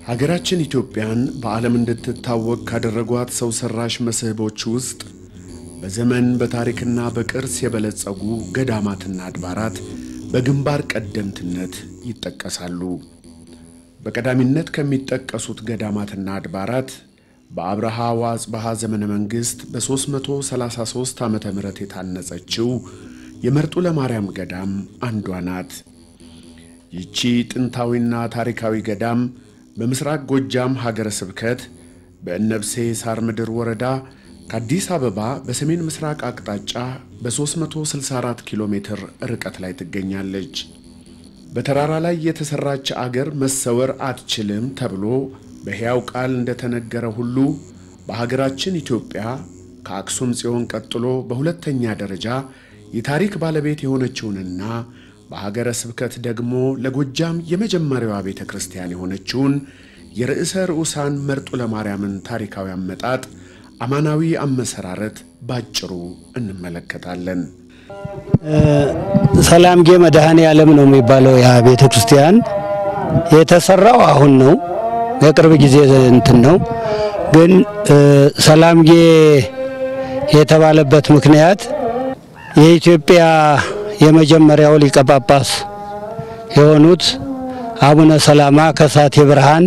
ሀገራችን ኢትዮጵያን በዓለም እንድትታወቅ ካደረጓት ሰው ሠራሽ መስህቦች ውስጥ በዘመን በታሪክና በቅርስ የበለጸጉ ገዳማትና አድባራት በግንባር ቀደምትነት ይጠቀሳሉ። በቀዳሚነት ከሚጠቀሱት ገዳማትና አድባራት በአብርሃ ወአጽብሃ ዘመነ መንግሥት በ333 ዓመተ ምህረት የታነጸችው የመርጡ ለማርያም ገዳም አንዷ ናት። ይቺ ጥንታዊና ታሪካዊ ገዳም በምሥራቅ ጎጃም ሀገረ ስብከት በእነብሴ ሳር ምድር ወረዳ ከአዲስ አበባ በሰሜን ምስራቅ አቅጣጫ በ364 ኪሎ ሜትር ርቀት ላይ ትገኛለች። በተራራ ላይ የተሠራች አገር መሰወር አትችልም ተብሎ በሕያው ቃል እንደተነገረ ሁሉ በሀገራችን ኢትዮጵያ ከአክሱም ጽዮን ቀጥሎ በሁለተኛ ደረጃ የታሪክ ባለቤት የሆነችውንና በሀገረ ስብከት ደግሞ ለጎጃም የመጀመሪያዋ ቤተ ክርስቲያን የሆነችውን የርዕሰ ርዑሳን መርጡ ለማርያምን ታሪካዊ አመጣጥ፣ አማናዊ አመሰራረት ባጭሩ እንመለከታለን። ሰላምጌ መድኃኔ ዓለም ነው የሚባለው ያ ቤተ ክርስቲያን የተሰራው አሁን ነው። የቅርብ ጊዜ እንትን ነው። ግን ሰላምጌ የተባለበት ምክንያት የኢትዮጵያ የመጀመሪያው ሊቀ ጳጳስ የሆኑት አቡነ ሰላማ ከሳቴ ብርሃን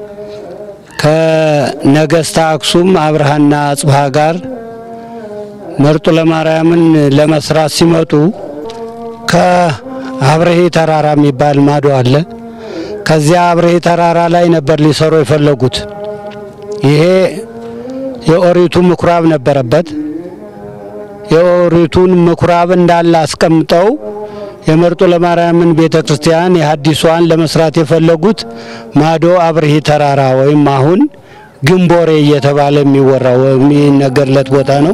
ከነገስታ አክሱም አብርሃና አጽብሃ ጋር መርጡ ለማርያምን ለመስራት ሲመጡ ከአብርሄ ተራራ የሚባል ማዶ አለ። ከዚያ አብርሄ ተራራ ላይ ነበር ሊሰሩ የፈለጉት። ይሄ የኦሪቱ ምኩራብ ነበረበት። የኦሪቱን ምኩራብ እንዳለ አስቀምጠው የመርጡ ለማርያምን ቤተ ክርስቲያን የሐዲሷን ለመስራት የፈለጉት ማዶ አብርሂ ተራራ ወይም አሁን ግንቦሬ እየተባለ የሚወራው የሚነገርለት ቦታ ነው።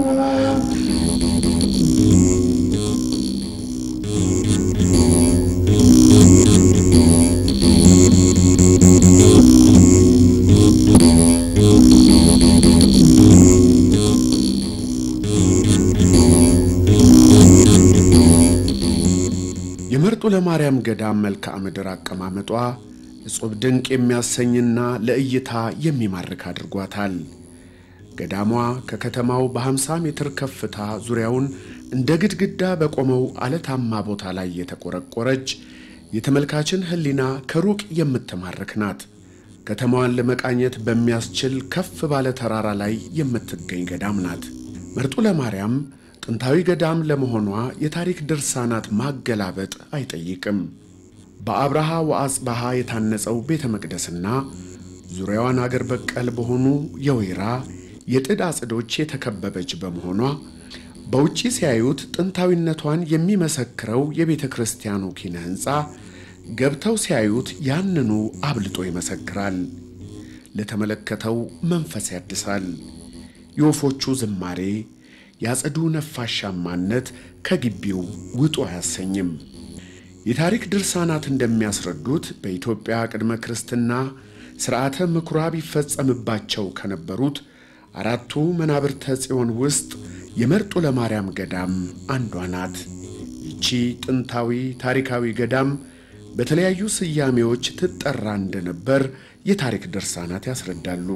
የመርጡ ለማርያም ገዳም መልክዓ ምድር አቀማመጧ እጹብ ድንቅ የሚያሰኝና ለእይታ የሚማርክ አድርጓታል። ገዳሟ ከከተማው በ50 ሜትር ከፍታ ዙሪያውን እንደ ግድግዳ በቆመው አለታማ ቦታ ላይ የተቆረቆረች የተመልካችን ሕሊና ከሩቅ የምትማርክ ናት። ከተማዋን ለመቃኘት በሚያስችል ከፍ ባለ ተራራ ላይ የምትገኝ ገዳም ናት። መርጡ ለማርያም ጥንታዊ ገዳም ለመሆኗ የታሪክ ድርሳናት ማገላበጥ አይጠይቅም። በአብርሃ ወአጽብሃ የታነጸው ቤተ መቅደስና ዙሪያዋን አገር በቀል በሆኑ የወይራ የጥድ አጽዶች የተከበበች በመሆኗ በውጪ ሲያዩት ጥንታዊነቷን የሚመሰክረው የቤተ ክርስቲያኑ ኪነ ሕንፃ ገብተው ሲያዩት ያንኑ አብልጦ ይመሰክራል። ለተመለከተው መንፈስ ያድሳል። የወፎቹ ዝማሬ ያጸዱ ነፋሻማነት ከግቢው ውጡ አያሰኝም። የታሪክ ድርሳናት እንደሚያስረዱት በኢትዮጵያ ቅድመ ክርስትና ሥርዓተ ምኩራብ ይፈጸምባቸው ከነበሩት አራቱ መናብርተ ጽዮን ውስጥ የመርጡ ለማርያም ገዳም አንዷ ናት። ይቺ ጥንታዊ ታሪካዊ ገዳም በተለያዩ ስያሜዎች ትጠራ እንደነበር የታሪክ ድርሳናት ያስረዳሉ።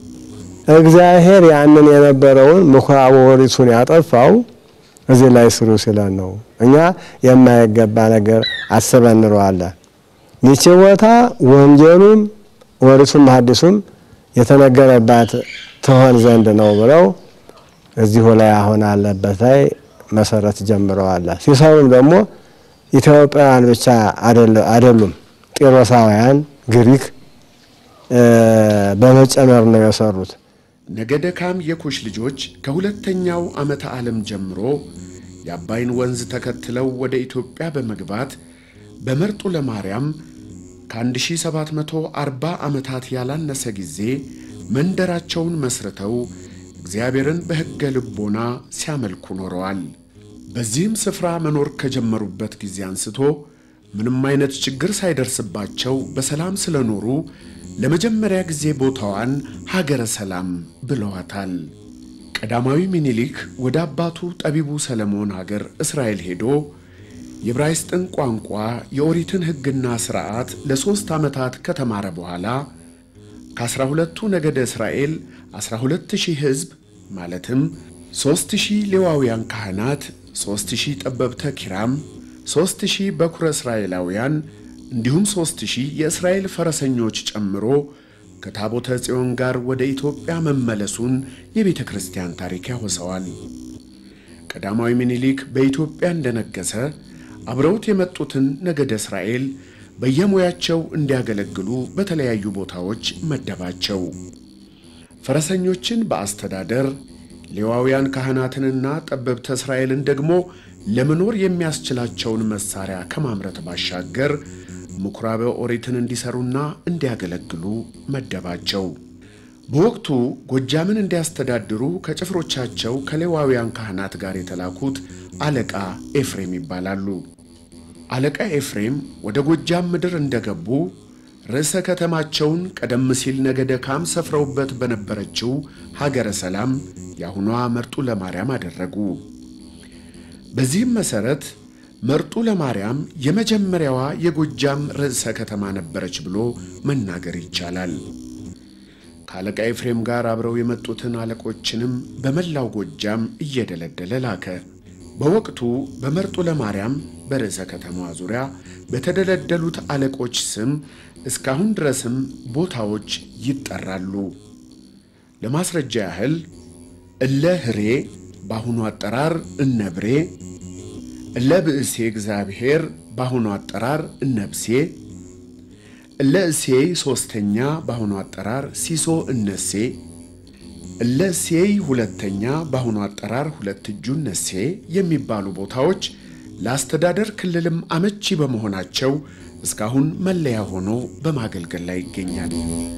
እግዚአብሔር ያንን የነበረውን ምኩራብ ኦሪቱን ያጠፋው እዚህ ላይ ስሩ ሲለን ነው። እኛ የማይገባ ነገር አስበን እንለዋለን። ይቺ ቦታ ወንጌሉም ኦሪቱም ሐዲሱም የተነገረባት ትሆን ዘንድ ነው ብለው እዚሁ ላይ አሁን አለበት ላይ መሰረት ጀምረዋል። ሲሰሩም ደግሞ ኢትዮጵያውያን ብቻ አይደሉም፣ ጢሮሳውያን፣ ግሪክ በመጨመር ነው የሰሩት። ነገደ ካም የኩሽ ልጆች ከሁለተኛው ዓመተ ዓለም ጀምሮ የአባይን ወንዝ ተከትለው ወደ ኢትዮጵያ በመግባት በመርጡ ለማርያም ከ1740 ዓመታት ያላነሰ ጊዜ መንደራቸውን መስርተው እግዚአብሔርን በሕገ ልቦና ሲያመልኩ ኖረዋል። በዚህም ስፍራ መኖር ከጀመሩበት ጊዜ አንስቶ ምንም አይነት ችግር ሳይደርስባቸው በሰላም ስለኖሩ ለመጀመሪያ ጊዜ ቦታዋን ሀገረ ሰላም ብለዋታል። ቀዳማዊ ሚኒሊክ ወደ አባቱ ጠቢቡ ሰለሞን ሀገር እስራኤል ሄዶ የዕብራይስጥን ቋንቋ የኦሪትን ሕግና ሥርዓት ለሦስት ዓመታት ከተማረ በኋላ ከአስራ ሁለቱ ነገደ እስራኤል አስራ ሁለት ሺህ ሕዝብ ማለትም ሦስት ሺህ ሌዋውያን ካህናት፣ ሦስት ሺህ ጠበብተ ኪራም፣ ሦስት ሺህ በኩረ እስራኤላውያን እንዲሁም ሦስት ሺህ የእስራኤል ፈረሰኞች ጨምሮ ከታቦተ ጽዮን ጋር ወደ ኢትዮጵያ መመለሱን የቤተ ክርስቲያን ታሪክ ያወሰዋል። ቀዳማዊ ምኒልክ በኢትዮጵያ እንደነገሰ አብረውት የመጡትን ነገደ እስራኤል በየሙያቸው እንዲያገለግሉ በተለያዩ ቦታዎች መደባቸው። ፈረሰኞችን በአስተዳደር ሌዋውያን ካህናትንና ጠበብተ እስራኤልን ደግሞ ለመኖር የሚያስችላቸውን መሳሪያ ከማምረት ባሻገር ምኵራበ ኦሪትን እንዲሰሩና እንዲያገለግሉ መደባቸው። በወቅቱ ጎጃምን እንዲያስተዳድሩ ከጭፍሮቻቸው ከሌዋውያን ካህናት ጋር የተላኩት አለቃ ኤፍሬም ይባላሉ። አለቃ ኤፍሬም ወደ ጎጃም ምድር እንደገቡ ርዕሰ ከተማቸውን ቀደም ሲል ነገደ ካም ሰፍረውበት በነበረችው ሀገረ ሰላም የአሁኗ መርጡ ለማርያም አደረጉ። በዚህም መሠረት መርጡ ለማርያም የመጀመሪያዋ የጎጃም ርዕሰ ከተማ ነበረች ብሎ መናገር ይቻላል። ከአለቃ ኤፍሬም ጋር አብረው የመጡትን አለቆችንም በመላው ጎጃም እየደለደለ ላከ። በወቅቱ በመርጡ ለማርያም በርዕሰ ከተማዋ ዙሪያ በተደለደሉት አለቆች ስም እስካሁን ድረስም ቦታዎች ይጠራሉ። ለማስረጃ ያህል እለ ህሬ በአሁኑ አጠራር እነብሬ፣ እለ ብእሴ እግዚአብሔር በአሁኑ አጠራር እነብሴ፣ እለ እሴይ ሦስተኛ በአሁኑ አጠራር ሲሶ እነሴ፣ እለ እሴይ ሁለተኛ በአሁኑ አጠራር ሁለት እጁ እነሴ የሚባሉ ቦታዎች ለአስተዳደር ክልልም አመቺ በመሆናቸው እስካሁን መለያ ሆኖ በማገልገል ላይ ይገኛል።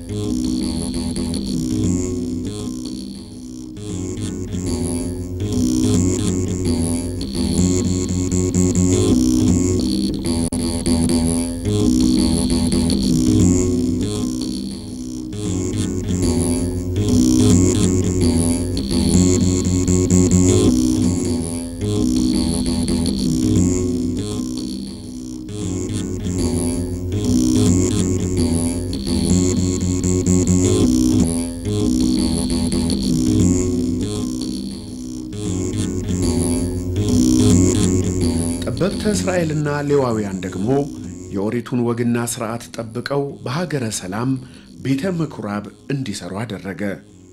ጠበብተ እስራኤልና ሌዋውያን ደግሞ የኦሪቱን ወግና ሥርዓት ጠብቀው በሀገረ ሰላም ቤተ ምኵራብ እንዲሠሩ አደረገ።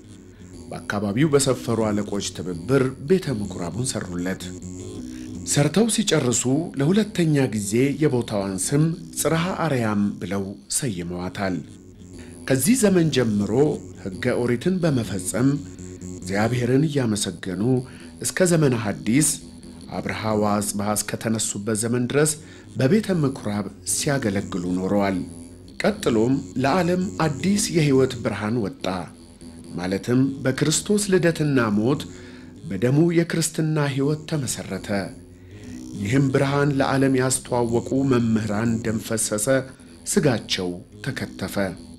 በአካባቢው በሰፈሩ አለቆች ትብብር ቤተ ምኵራቡን ሠሩለት። ሰርተው ሲጨርሱ ለሁለተኛ ጊዜ የቦታዋን ስም ጽርሐ አርያም ብለው ሰይመዋታል። ከዚህ ዘመን ጀምሮ ሕገ ኦሪትን በመፈጸም እግዚአብሔርን እያመሰገኑ እስከ ዘመነ ሐዲስ አብርሃ ወአጽብሃ እስከተነሱበት ዘመን ድረስ በቤተ ምኵራብ ሲያገለግሉ ኖረዋል። ቀጥሎም ለዓለም አዲስ የሕይወት ብርሃን ወጣ። ማለትም በክርስቶስ ልደትና ሞት በደሙ የክርስትና ሕይወት ተመሠረተ። ይህም ብርሃን ለዓለም ያስተዋወቁ መምህራን ደም ፈሰሰ፣ ሥጋቸው ተከተፈ።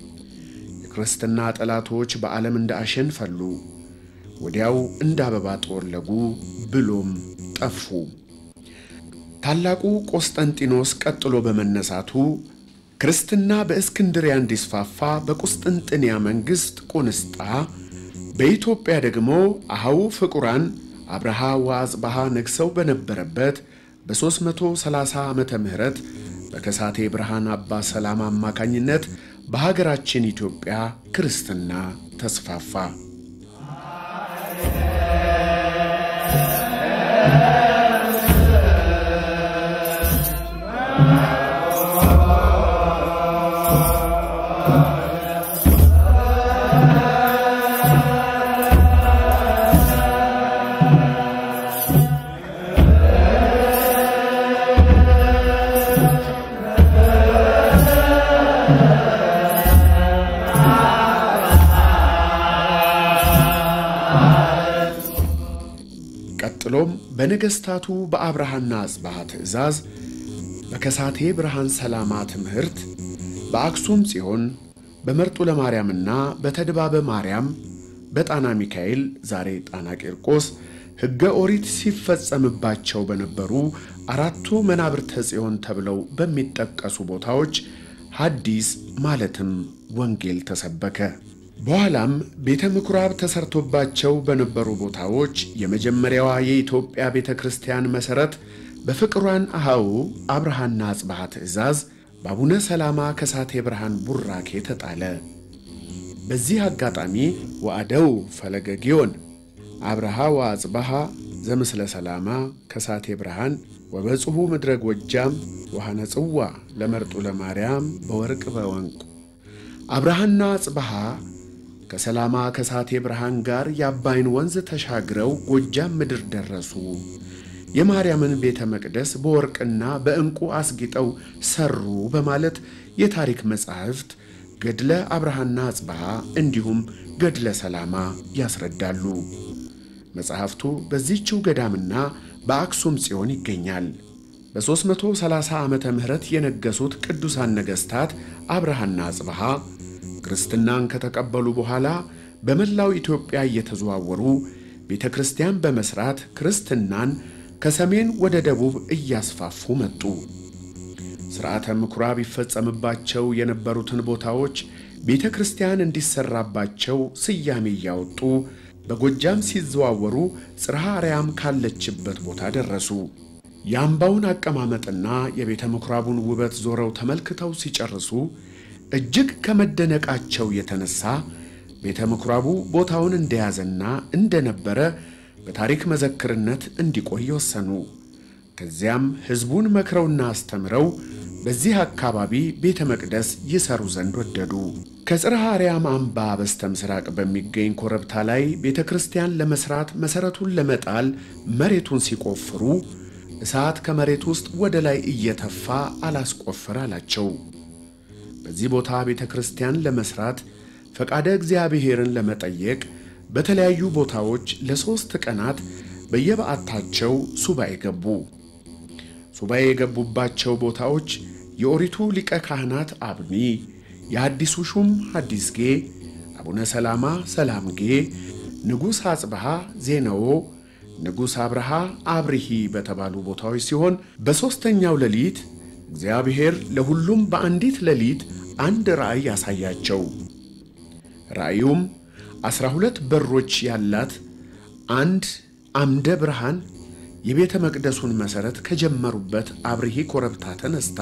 የክርስትና ጠላቶች በዓለም እንደ አሸን ፈሉ፣ ወዲያው እንደ አበባ ጠወለጉ ብሎም ጠፉ። ታላቁ ቆስጠንጢኖስ ቀጥሎ በመነሳቱ ክርስትና በእስክንድሪያ እንዲስፋፋ በቁስጥንጥንያ መንግሥት ቁንስጣ፣ በኢትዮጵያ ደግሞ አሃው ፍቁራን አብርሃ ወአጽብሃ ነግሰው በነበረበት በ330 ዓመተ ምህረት በከሳቴ ብርሃን አባ ሰላማ አማካኝነት በሀገራችን ኢትዮጵያ ክርስትና ተስፋፋ። ቀጥሎም በነገሥታቱ በአብርሃና አጽብሃ ትእዛዝ በከሳቴ ብርሃን ሰላማ ትምህርት በአክሱም ጽዮን በመርጡ ለማርያምና በተድባበ ማርያም በጣና ሚካኤል ዛሬ ጣና ቂርቆስ ሕገ ኦሪት ሲፈጸምባቸው በነበሩ አራቱ መናብርተ ጽዮን ተብለው በሚጠቀሱ ቦታዎች ሐዲስ ማለትም ወንጌል ተሰበከ። በኋላም ቤተ ምኩራብ ተሰርቶባቸው በነበሩ ቦታዎች የመጀመሪያዋ የኢትዮጵያ ቤተ ክርስቲያን መሠረት በፍቅሯን አሃው አብርሃና አጽብሃ ትእዛዝ በአቡነ ሰላማ ከሳቴ ብርሃን ቡራኬ ተጣለ። በዚህ አጋጣሚ ወአደው ፈለገ ጊዮን አብርሃ ወአጽብሃ ዘምስለ ሰላማ ከሳቴ ብርሃን ወበጽሑ ምድረ ጎጃም ወሃነ ጽዋ ለመርጡ ለማርያም በወርቅ በወንቁ አብርሃና አጽብሃ ከሰላማ ከሳቴ ብርሃን ጋር የአባይን ወንዝ ተሻግረው ጎጃም ምድር ደረሱ። የማርያምን ቤተ መቅደስ በወርቅና በዕንቁ አስጊጠው ሰሩ በማለት የታሪክ መጻሕፍት ገድለ አብርሃና አጽብሃ እንዲሁም ገድለ ሰላማ ያስረዳሉ። መጽሐፍቱ በዚህችው ገዳምና በአክሱም ጽዮን ይገኛል። በ330 ዓመተ ምህረት የነገሱት ቅዱሳን ነገሥታት አብርሃና አጽብሃ ክርስትናን ከተቀበሉ በኋላ በመላው ኢትዮጵያ እየተዘዋወሩ ቤተ ክርስቲያን በመሥራት ክርስትናን ከሰሜን ወደ ደቡብ እያስፋፉ መጡ። ሥርዓተ ምኵራብ ይፈጸምባቸው የነበሩትን ቦታዎች ቤተ ክርስቲያን እንዲሠራባቸው ስያሜ እያወጡ በጎጃም ሲዘዋወሩ ጽርሐ አርያም ካለችበት ቦታ ደረሱ። የአምባውን አቀማመጥና የቤተ ምኵራቡን ውበት ዞረው ተመልክተው ሲጨርሱ እጅግ ከመደነቃቸው የተነሳ ቤተ ምኵራቡ ቦታውን እንደያዘና እንደነበረ በታሪክ መዘክርነት እንዲቆይ ወሰኑ። ከዚያም ሕዝቡን መክረውና አስተምረው በዚህ አካባቢ ቤተ መቅደስ ይሰሩ ዘንድ ወደዱ። ከጽርሐ አርያም አምባ በስተ ምስራቅ በሚገኝ ኮረብታ ላይ ቤተ ክርስቲያን ለመሥራት መሠረቱን ለመጣል መሬቱን ሲቆፍሩ እሳት ከመሬት ውስጥ ወደ ላይ እየተፋ አላስቆፍር አላቸው። በዚህ ቦታ ቤተ ክርስቲያን ለመሥራት ፈቃደ እግዚአብሔርን ለመጠየቅ በተለያዩ ቦታዎች ለሦስት ቀናት በየበዓታቸው ሱባኤ ገቡ። ሱባኤ የገቡባቸው ቦታዎች የኦሪቱ ሊቀ ካህናት አብኒ፣ የሐዲሱ ሹም ሐዲስጌ፣ አቡነ ሰላማ ሰላምጌ፣ ንጉሥ አጽብሃ ዜነዎ፣ ንጉሥ አብርሃ አብርሂ በተባሉ ቦታዎች ሲሆን በሦስተኛው ሌሊት እግዚአብሔር ለሁሉም በአንዲት ሌሊት አንድ ራእይ ያሳያቸው። ራእዩም ዐሥራ ሁለት በሮች ያላት አንድ አምደ ብርሃን የቤተ መቅደሱን መሠረት ከጀመሩበት አብርሂ ኮረብታ ተነስታ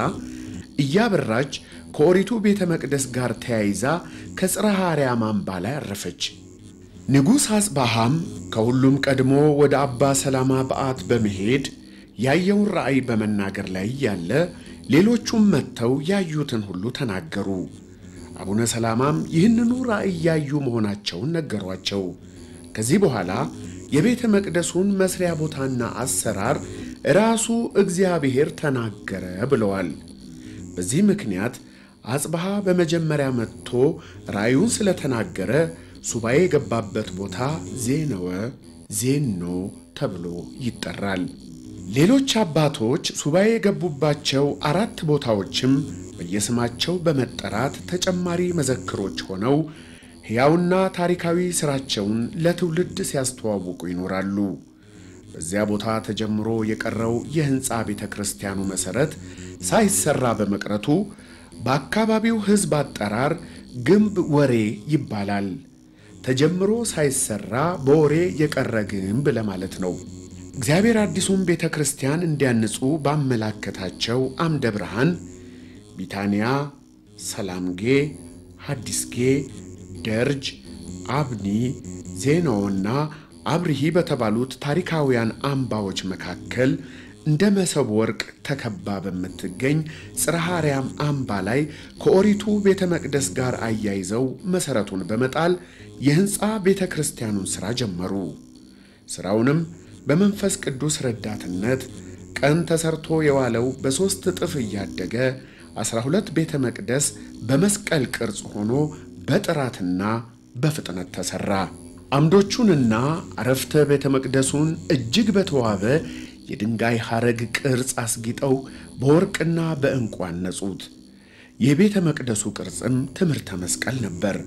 እያበራች ከኦሪቱ ቤተ መቅደስ ጋር ተያይዛ ከጽርሐ አርያም አምባ ላይ አረፈች። ንጉሥ አጽባሃም ከሁሉም ቀድሞ ወደ አባ ሰላማ በዓት በመሄድ ያየውን ራእይ በመናገር ላይ ያለ ሌሎቹም መጥተው ያዩትን ሁሉ ተናገሩ። አቡነ ሰላማም ይህንኑ ራእይ ያዩ መሆናቸውን ነገሯቸው። ከዚህ በኋላ የቤተ መቅደሱን መስሪያ ቦታና አሰራር ራሱ እግዚአብሔር ተናገረ ብለዋል። በዚህ ምክንያት አጽብሃ በመጀመሪያ መጥቶ ራእዩን ስለተናገረ ሱባኤ የገባበት ቦታ ዜነወ ዜኖ ተብሎ ይጠራል። ሌሎች አባቶች ሱባኤ የገቡባቸው አራት ቦታዎችም በየስማቸው በመጠራት ተጨማሪ መዘክሮች ሆነው ሕያውና ታሪካዊ ሥራቸውን ለትውልድ ሲያስተዋውቁ ይኖራሉ። በዚያ ቦታ ተጀምሮ የቀረው የሕንፃ ቤተ ክርስቲያኑ መሠረት ሳይሰራ በመቅረቱ በአካባቢው ሕዝብ አጠራር ግንብ ወሬ ይባላል። ተጀምሮ ሳይሰራ በወሬ የቀረ ግንብ ለማለት ነው። እግዚአብሔር አዲሱን ቤተ ክርስቲያን እንዲያንጹ ባመላከታቸው አምደ ብርሃን ቢታንያ፣ ሰላምጌ፣ ሐዲስጌ፣ ደርጅ፣ አብኒ፣ ዜናዎና አብርሂ በተባሉት ታሪካውያን አምባዎች መካከል እንደ መሰብ ወርቅ ተከባ በምትገኝ ጽርሐ አርያም አምባ ላይ ከኦሪቱ ቤተ መቅደስ ጋር አያይዘው መሠረቱን በመጣል የሕንፃ ቤተ ክርስቲያኑን ሥራ ጀመሩ። ሥራውንም በመንፈስ ቅዱስ ረዳትነት ቀን ተሰርቶ የዋለው በሦስት እጥፍ እያደገ ዐሥራ ሁለት ቤተ መቅደስ በመስቀል ቅርጽ ሆኖ በጥራትና በፍጥነት ተሠራ። አምዶቹንና አረፍተ ቤተ መቅደሱን እጅግ በተዋበ የድንጋይ ሐረግ ቅርጽ አስጊጠው በወርቅና በዕንቁ አነጹት። የቤተ መቅደሱ ቅርጽም ትምህርተ መስቀል ነበር።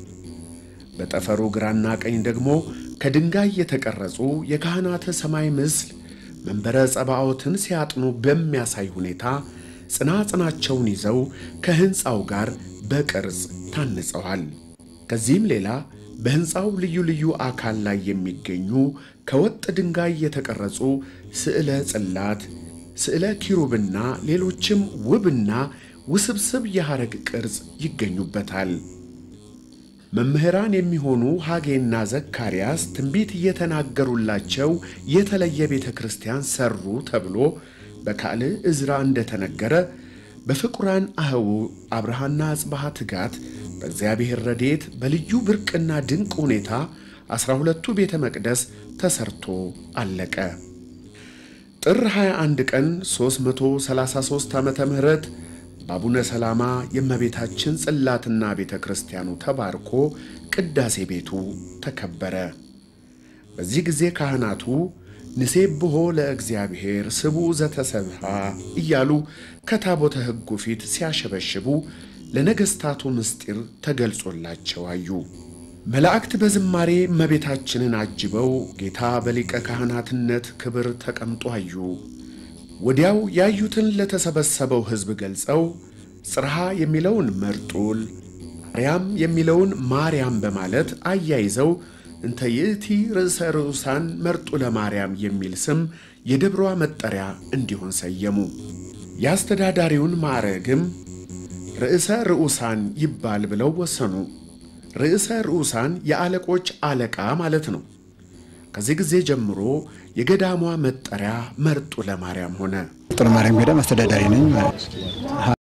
በጠፈሩ ግራና ቀኝ ደግሞ ከድንጋይ የተቀረጹ የካህናተ ሰማይ ምስል መንበረ ጸባዖትን ሲያጥኑ በሚያሳይ ሁኔታ ጽናጽናቸውን ይዘው ከሕንፃው ጋር በቅርጽ ታንጸዋል። ከዚህም ሌላ በሕንፃው ልዩ ልዩ አካል ላይ የሚገኙ ከወጥ ድንጋይ የተቀረጹ ስዕለ ጽላት፣ ስዕለ ኪሩብና ሌሎችም ውብና ውስብስብ የሐረግ ቅርጽ ይገኙበታል። መምህራን የሚሆኑ ሐጌና ዘካርያስ ትንቢት እየተናገሩላቸው የተለየ ቤተ ክርስቲያን ሠሩ ተብሎ በካልዕ ዕዝራ እንደተነገረ በፍቁራን አህው አብርሃና አጽብሃ ትጋት በእግዚአብሔር ረድኤት በልዩ ብርቅና ድንቅ ሁኔታ ዐሥራ ሁለቱ ቤተ መቅደስ ተሠርቶ አለቀ። ጥር 21 ቀን 333 ዓመተ ምህረት በአቡነ ሰላማ የእመቤታችን ጽላትና ቤተ ክርስቲያኑ ተባርኮ ቅዳሴ ቤቱ ተከበረ። በዚህ ጊዜ ካህናቱ ንሴብሖ ለእግዚአብሔር ስቡዕ ዘተሰብሐ እያሉ ከታቦተ ሕጉ ፊት ሲያሸበሽቡ ለነገሥታቱ ምስጢር ተገልጾላቸው አዩ። መላእክት በዝማሬ እመቤታችንን አጅበው ጌታ በሊቀ ካህናትነት ክብር ተቀምጦ አዩ። ወዲያው ያዩትን ለተሰበሰበው ሕዝብ ገልጸው ጽርሐ የሚለውን መርጡል፣ ማርያም የሚለውን ማርያም በማለት አያይዘው እንተ ይእቲ ርዕሰ ርዑሳን መርጡለ ማርያም የሚል ስም የደብሯ መጠሪያ እንዲሆን ሰየሙ። የአስተዳዳሪውን ማዕረግም ርዕሰ ርዑሳን ይባል ብለው ወሰኑ። ርዕሰ ርዑሳን የአለቆች አለቃ ማለት ነው። ከዚህ ጊዜ ጀምሮ የገዳሟ መጠሪያ መርጡለ ማርያም ሆነ። መርጡለ ማርያም ገዳም አስተዳዳሪ ነኝ ማለት ነው።